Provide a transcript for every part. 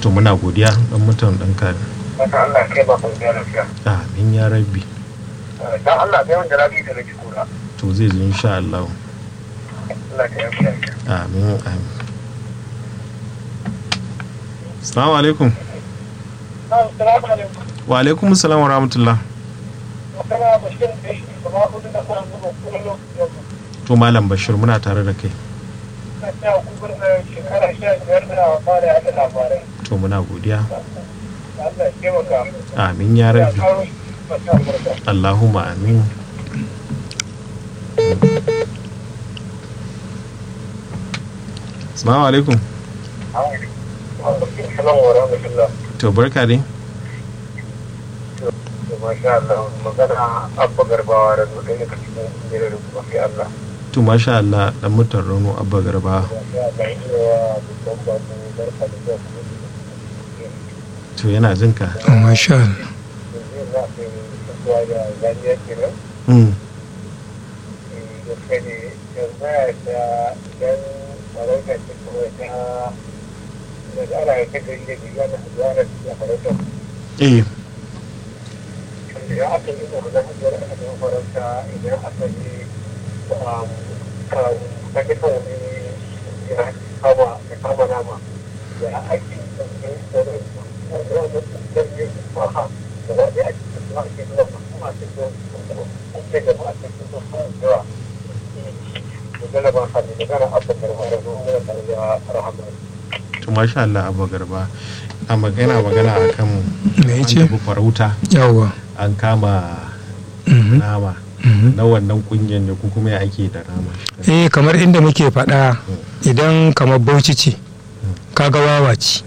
to muna godiya dan mutan dan kare Mata Allah kai ba ku da lafiya. amin ya rabbi Dan Allah kai wanda rabi da nake kura. to zai zo insha Allah Allah ka yafi lafiya. amin amin assalamu alaikum Assalamu alaikum. wa alaikum assalam wa rahmatullah Kana bashir da shi kuma kudu da kan zuwa kullum yau. to malam bashir muna tare da kai Na ta kubar da shekara sha biyar da fara yada labarai. to muna godiya Allah ya taimaka. amin ya Ya rabbi karo shi mata murka. Allahumma amin Assalamu alaikum Assalamu wa rahmatullah. to barka dai Masha Allah magana abba garbawa da zuwa ɗaya daga cikin jirar rubuwa sai Allah. to masha Allah dan mutan Rano Abba Garba Masha Allah yi wa dukkan babu barka da zuwa kuma to yana jin ka masha Allah yanzu za a kai zuwa da zaniya kenan. mm. gaske ne yanzu ya ta idan farauta ce kuma ta da ana ya ta gari da biya da zuwa da ta farauta eh idan aka yi da wajen hajjar aka yi farauta idan aka yi ta kisa wani ya kama ya kama nama ya ake da ke da wani ɗarfe maha da wani ake da zuwa ake zuwa kuma ake zuwa ake da ma ake zuwa zuwa magana ba sa ne magana abin da mara zuwa da tare da rahama to masha Allah Abba Garba a magana magana akan me an yace tafi farauta yawwa an kama Mhm, nama mhm. na wannan kungiyar ne ko kuma ya ake da nama eh kamar inda muke faɗa idan kamar bauchi ce kaga wawa ce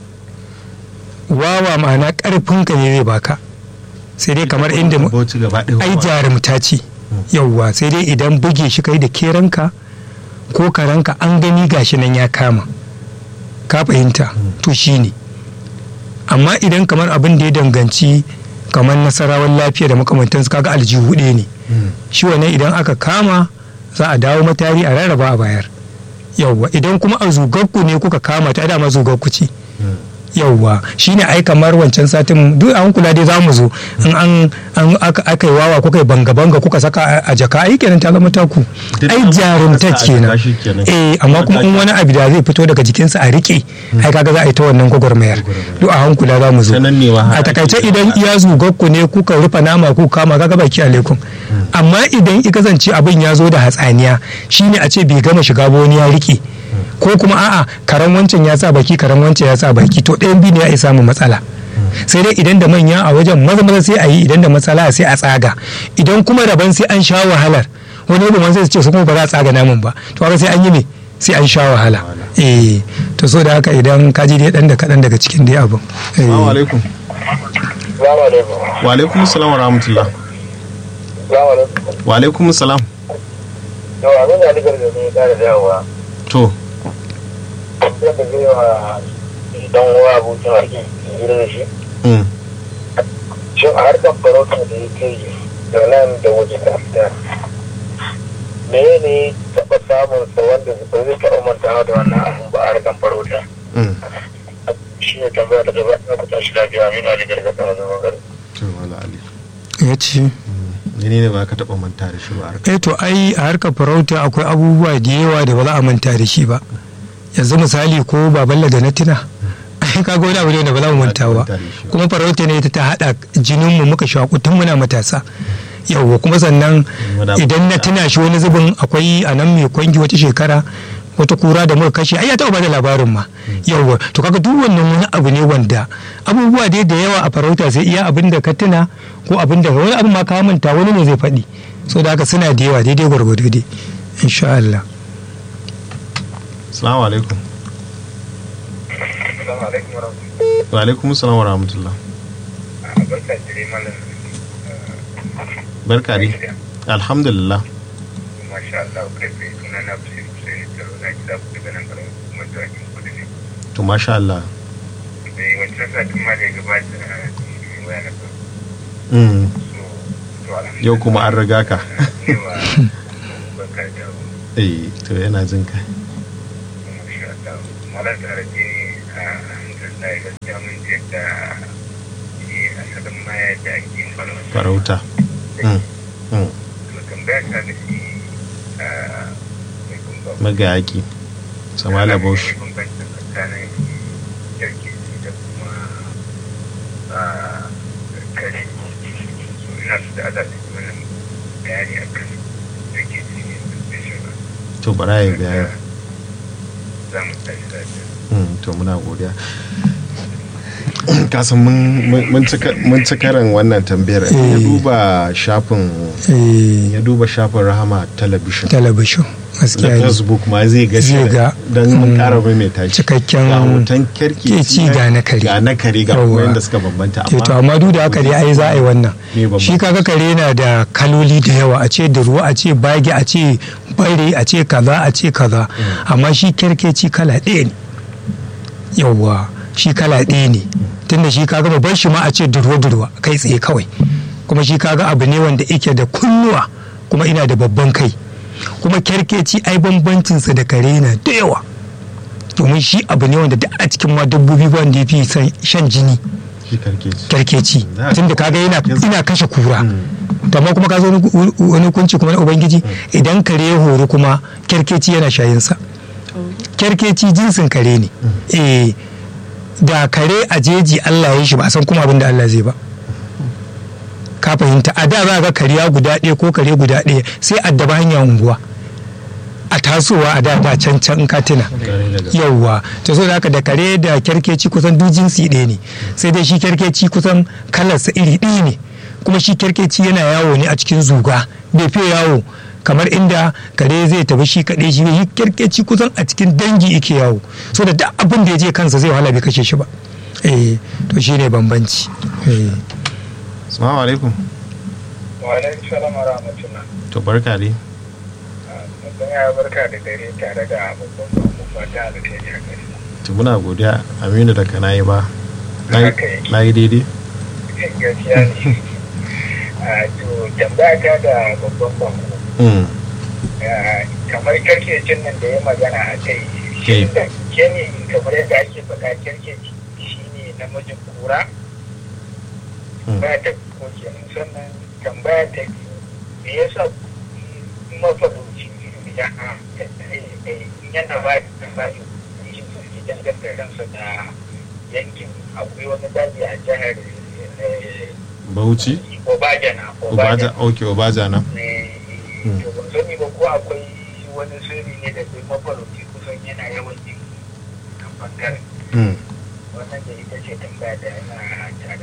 wawa ma'ana ƙarfinka ne zai baka sai dai kamar inda mu- bauchi gaba ɗaya ai wa- jarumta ce yauwa sai dai idan buge shi kai da keranka ko karanka an gani gashi nan ya kama ka fahimta to shi ne amma idan kamar abin da ya danganci kamar nasarawan lafiya da makamantansu kaga aljihu ɗaya ne Mm. shi wannan idan aka kama za a dawo matari a rarraba a bayar yauwa idan kuma a zugagku ne kuka kama ta dama zugagku ce Mm. yauwa shine ai kamar wancan satin duk an kula dai za mu zo in an an aka aka yi wawa kuka yi banga banga kuka saka a- a jaka ai kenan ta zama taku Duk ai an jarumta saka a kenan jaka shi kenan. eh amma kuma in wani abu da zai fito daga jikinsa a rike ai kaga za a yi ta wannan gwagwarmayar duk a hankula za mu zo Ta nan ne ma har a takaice ake- idan iya zugagku ne kuka rufe nama ku kama kaga baki alaikum amma idan i kasance abin ya zo da hatsaniya shine a ce bai gama shiga ba wani ya rike ko kuma a'a karan wancan ya sa baki karan wancan ya sa baki to ɗayan biyu ne ya isa samu matsala sai dai idan da manya a wajen maza maza sai a yi idan da matsala sai a tsaga idan kuma daban sai an sha wahalar wani yadda sai su ce su kuma ba za a tsaga naman ba to haka sai an yi me sai an sha wahala eh to so da haka idan ka ji dai dan da kaɗan daga cikin dai abin Eh. Assalamu alaikum Salamu alaikum. wa alaikum assalam wa rahmatullah Salamu alaikum. wa alaikum assalam Yau abin da aligar da ne da dawowa. to Zan da zai wa dan uwa abokin harki hira da shi. mm. Shin a harkar farauta da yake yi da nan da waje da fita. Me ne taɓa samun sa wanda ba zai taɓa mantawa da wannan abun ba a harkar farauta. Mm. Shi ne tambaya da gaba na kuta shi lafiya amina da gargaɗa wani magana. to wala ali ya ce ne ne ba ka taɓa manta da shi ba a harkar eh to ai a harkar farauta akwai abubuwa da yawa da ba za a manta da shi ba yanzu misali ko baballa da na tuna ai kaga wani abu ne da ba za mu manta ba Manta da shi ba. kuma farauta ne ta haɗa jinin mu muka shaku tun muna matasa yawwa kuma sannan Muna idan na tuna shi wani zubin akwai a nan mai kwangi wata shekara wata kura da muka kashe ai ya taɓa bada labarin ma yawwa to kaga duk wannan wani abu ne wanda abubuwa dai da yawa a farauta sai iya abin da ka tuna ko abin da wani abin ma ka manta wani ne zai faɗi so da haka suna da yawa daidai gwargwado dai insha Allah assalamu alaikum Assalamu alaikum wa rahmatullahi. wa alaikum assalam wa rahmatullah Barka da dai malam. barka dai alhamdulillah Masha Allah kai sai suna na Bashir Hussein Taro na gida ku daga nan garin kuma da ake kudu ne. to masha Allah Dai wancan satin ma da ya gabata ne waya na farko. mm. So to alhamdulillah. yau kuma an riga ka Ne wa barka da dawo. eh to yana jin ka Masha Allah. Malam tare ne a alhamdulillah gaskiya gaskiya mun je da shi asalin ma yadda ake yin farauta farauta Mm, mm. to tambaya ta da shi mai kumba magayaki samala bauchi bambancin tsakanin yarki da kuma ah, kare so ina su da ala su mana bayani a kan yarki ne da shi ba to bara ya bayani za mu tashi lafiya Mm, to muna godiya kasan mun- mun mun ci- mun ci karan wannan tambayar ya Eh. duba shafin eh, ya duba shafin rahama talabishin talabishin na gaskiya ne facebook ma zai ga Zai ga, don mun mm, kara mai tashi cikakken ga hoton kerkeci keci ga na kare. ga na kare ga kuma Yawwa. yadda suka bambanta Eh, to amma duk da haka dai ai za a yi wannan Me bambanci? shi kaga kare na da kaloli da yawa a ce da ruwa a ce bage a ce bare a ce kaza a ce kaza amma shi kerkeci kala ɗaya ne yawwa shi kala ɗaya ne tunda shi kaga babban shi ma a ce durwa durwa kai tsaye kawai kuma shi kaga abu ne wanda yake da kunnuwa kuma ina da babban kai kuma kerkeci ai bambancinsa da kare na da yawa domin shi abu ne wanda duk a cikin ma dabbobi ba wanda ya fi son shan jini shi kerkeci kyarkeci Za a- tunda kaga yana Yes. ina kashe kura Mm. to amma kuma ka zo wani- wani kunci kuma na ubangiji idan kare ya horo kuma kyarkeci yana shayinsa kyarkeci jinsin kare ne eh da kare a jeji Allah ya shi ba a san kuma abin da Allah zai ba ka fahimta a da za ga kariya guda ɗaya ko kare guda ɗaya sai addaba hanya unguwa a tasowa a da da can can in ka tuna Kare daga- yauwa to so da haka da kare da kyarkeci kusan duk jinsi ɗaya ne sai dai shi kyarkeci kusan kalarsa iri ɗaya ne kuma shi kyarkeci yana yawo ne a cikin zuga bai fiye yawo kamar inda kare zai tafi shi kaɗai shi shi kyarkeci kusan a cikin dangi yake yawo so da duk abin da ya je kansa zai wahala bai kashe shi ba eh to shi ne bambanci eh Assalamu alaikum wa alaikum salam wa rahmatullah to barka dai mutum ya barka da dare tare da babban babu fata da ta yi gari to muna godiya aminu da kana yi ba Haka yake. na yi daidai gaskiya ne a to tambaya ta da babban babu Mm, kamar karkecin nan da ya magana a kai shi da ke ne kamar yadda ake faɗa karkeci shi ne namijin kura mm. ba ta ko kenan sannan tambaya ta biyu me yasa mafarauci idan yana ba da ba shi suke danganta kansa da yankin akwai wani daji a jihar eh, bauchi Obajana obaja ok obaja na ne to ban sani ba ko akwai wani sirri ne da duk mafarauci kusan yana yawan yin nan bangaren Mm. wannan da ita ce tambaya da yana tare da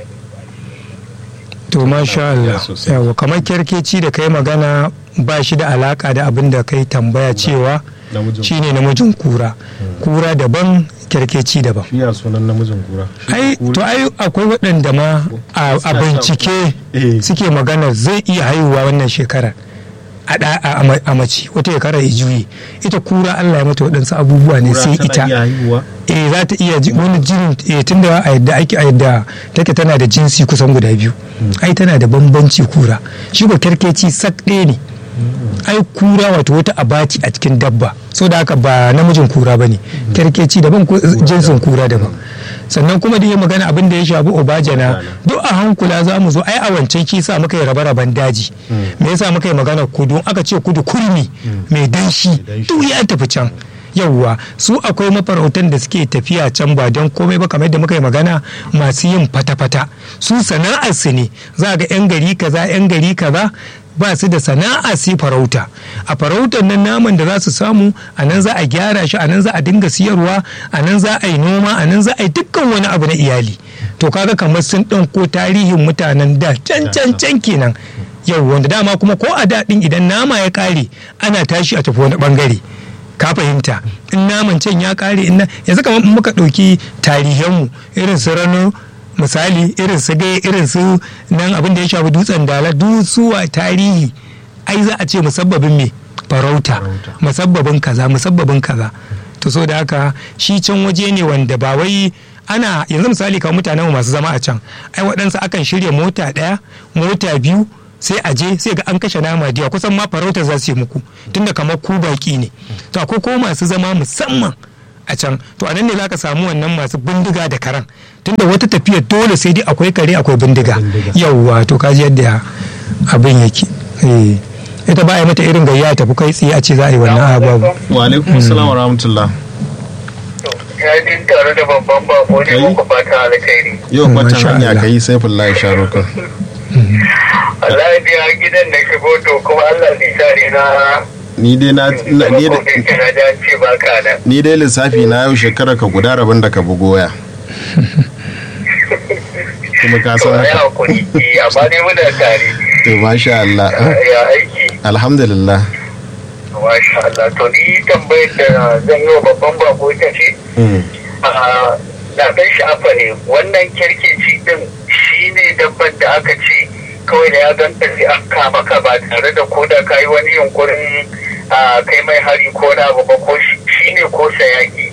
ba to masha Allah Ya sosai. yawa kamar kyarkeci da kai magana ba shi da alaka da abin da kai tambaya cewa namijin shine namijin kura kura daban kyarkeci daban shi ya sunan namijin kura Shi ai kura- to ai akwai waɗanda ma a a bincike Eh. suke magana zai iya haihuwa wannan shekarar a ɗa- a a- a mace wata shekara ya juye ita kura Allah ya mata waɗansu abubuwa ne kura sai tana ita iya haihuwa eh za ta iya ji- wani jinin eh tunda a yadda ake a yadda take tana da jinsi kusan guda biyu ai tana da bambanci kura shi ko kerkeci sak ɗaya ne ai kura wato wata abaci a cikin dabba so da haka ba namijin kura ba ne kerkeci daban ko jinsin kura daban sannan kuma da ya magana abin da ya shafi obajana duk a hankula za mu zo ai a wancan kisa muka yi rabe-raben daji me yasa muka yi magana kudu aka ce kudu kurmi mai danshi danshi. duk ya tafi can yauwa su akwai mafarautan da suke tafiya can ba don komai ba kamar da muka yi magana masu yin fata-fata su sana'ar su ne za ga 'yan gari kaza 'yan gari kaza ba su da sana'a su farauta a farautar nan naman da za su samu a nan za a gyara shi a nan za a dinga siyarwa a nan za a yi noma a nan za a yi dukkan wani abu na iyali to kaga kamar sun ɗauko tarihin mutanen da can can can kenan yau wanda dama kuma ko a daɗin idan nama ya ƙare ana tashi a tafi wani ɓangare ka fahimta in naman can ya ƙare in na- yanzu kamar in muka ɗauki tarihanmu irin su rano misali irin su gai irin su nan abin da ya shafi dutsen dala dusuwa tarihi ai za a ce musabbabin me farauta Farauta. musabbabin kaza musabbabin kaza to so da haka shi can waje ne wanda ba wai ana yanzu misali kamar mutanen masu zama a can ai waɗansu akan shirya mota ɗaya mota biyu sai a je sai ga an kashe nama diya kusan ma farauta za su yi muku tunda kamar ku baki ne to akwai ko masu zama musamman a can to a nan ne za ka samu wannan masu bindiga da karan tunda wata tafiya dole sai dai akwai kare akwai bindiga Bindiga. yauwa to kaji yadda abin yake Eh. ita ba a yi mata irin gayya tafi kai tsaye a ce za a yi wannan ababu wa alaikum assalam wa rahmatullah ya ji tare da babban bako ne Kai? muku fata alkhairi yau kwatan Masha hanya Allah. ka yi saifullah sharukan Allah ya biya gidan da shigo to kuma Allah zai sa ne na ni dai na na- ni na da- na ji an ce baka nan ni dai lissafi na yau shekara ka guda rabin da ka bugo waya kuma ka to san ya haka hakuri eh, amma dai muna tare to masha Allah ya aiki alhamdulillah masha Allah to ni tambayar da zan yi wa babban bako ita ce Mm. a zaben sha'afa ne wannan kirkeci din shi ne dabban da aka ce kawai da ya ganta sai an kama ka ba tare da ko da ka yi wani yunkurin a kai mai hari ko na abu ba ko shi ne ko sayaki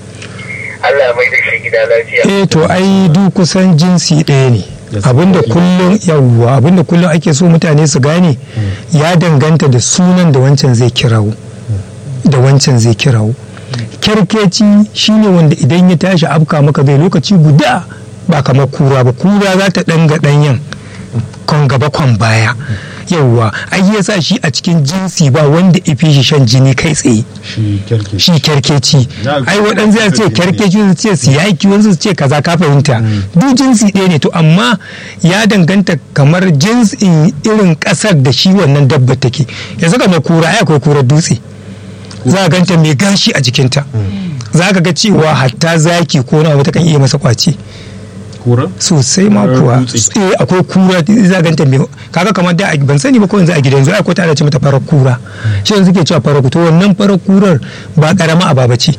Allah mai da shi gida lafiya eh to ai duk kusan jinsi ɗaya ne Yes. abinda kullum yawwa abinda kullum ake so mutane su gane ya danganta da sunan da wancan zai kirawo da wancan zai kirawo kyarkeci shine wanda idan ya tashi afka maka bai lokaci guda ba kamar kura ba kura za ta ɗanga ɗanyen kon gaba kon baya yawwa ai yasa shi a cikin jinsi ba wanda ifi shi shan jini kai tsaye shi kyarke shi kyarkeci Na- ai waɗansu ya ce kyarkeci su ce siyaki wasu su ce kaza ka fahimta duk jinsi ɗaya ne to amma ya danganta kamar jinsin irin ƙasar da shi wannan dabba take yanzu kamar kura ai akwai kurar dutse za a ganta mai gashi a jikinta za ka ga cewa hatta zaki ko na wata kan iya masa kwace kura sosai ma Kurar kuwa dutse. eh akwai kura za a ganta mai kaga kamar da ban sani ba ko yanzu a gidan yanzu ai ko ta ce mata farar kura shi yanzu ke cewa farar to wannan farar kurar ba karama ababa ce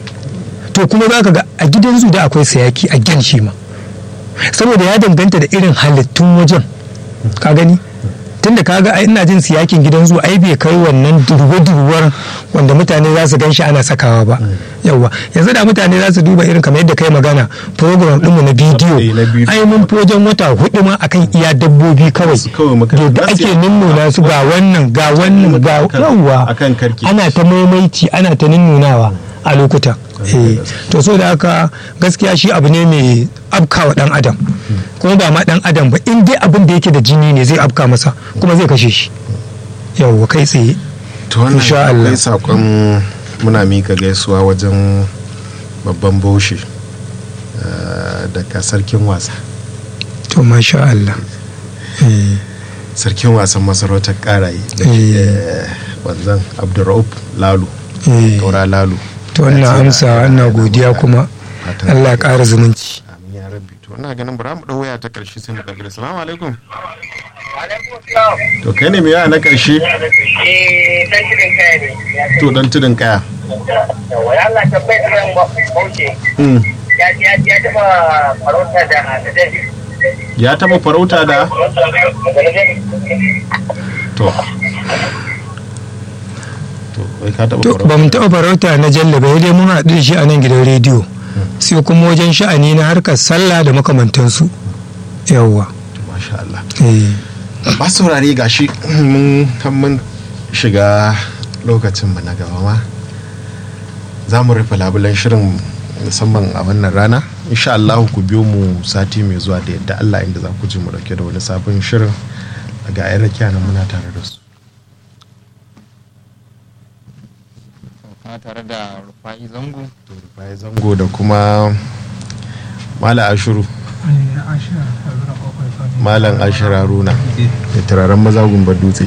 to kuma za ka ga a gidan zu da akwai sayaki a gyan shi ma saboda ya danganta da irin halittun wajen ka gani tunda kaga ai ina jin siyakin gidan zu ai bai kai wannan durwa-durwar wanda mutane za su ganshi ana sakawa ba yawwa yanzu da mutane za su duba irin kamar yadda kai magana program ɗinmu na Eh, na bidiyo bidiyo. ai mun fi wajen wata hudu ma akan iya dabbobi kawai Su kawai muka- yadda za su ake yi- nunnuna su ga wannan ga wannan ga Akan- yawwa akan karki. ana ta maimaici ana ta nunnunawa a lokuta eh to so da haka gaskiya shi abu ne mai afkawa dan adam kuma ba ma dan adam ba in dai abin da yake da jini ne zai afka masa kuma zai kashe shi yawwa kai tsaye to wannan Insha Allah. akwai sakon muna mika gaisuwa wajen babban baushi eh, daga sarkin wasa to masha Allah eh sarkin wasan masarautar karaye da Eh. eh, wanzan abdurraub lalu eh kaura lalu to wannan amsa ina godiya kuma Fatan- Allah ya ƙara zumunci amin ya rabbi to ina ganin bara mu dau waya ta karshe sai mu kankare assalamu alaikum alaikum salam to kai ne mai waya na karshe eh dan shirin kai ne to dan tudun kaya yawa ya Allah tabbai kan bauke Mm. ya ya ya taba farauta da da dai ya taba farauta da to to wai ka taba to farauta ba mu taɓa farauta na jalla ba dai mun haɗu da shi a nan gidan rediyo sai kuma wajen sha'ani na harkar sallah da makamantansu yawwa masha Allah eh ba saurare gashi mun kan mun shiga lokacin mu na gaba ma za mu rufe labulen shirin musamman a wannan rana insha Allah ku biyo mu sati mai zuwa da yadda Allah inda za ku ji mu dauke da wani sabon shirin ga yan rakiya nan muna tare da su kuma tare da rufa'i zango to Rufai zango da kuma mala ashuru malam ashir haruna da turaren maza gumbar dutse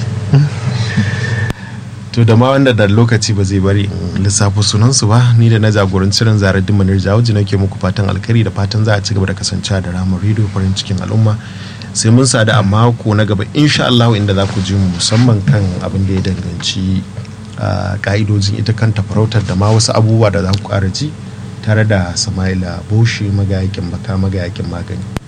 to da ma wanda da lokaci ba zai bari in lissafo sunansu ba ni da na jagoranci ran zarar dimanar jawuji nake muku fatan alkhairi da fatan za a ci gaba da kasancewa da ramar rediyo farin cikin al'umma sai mun sadu a mako na gaba insha Allah inda za ku ji mu musamman kan abin da ya danganci a ka'idojin ita kanta farautar da ma wasu abubuwa da za ku ƙara ji tare da Sama'ila Boshi magayakin baka magayakin magani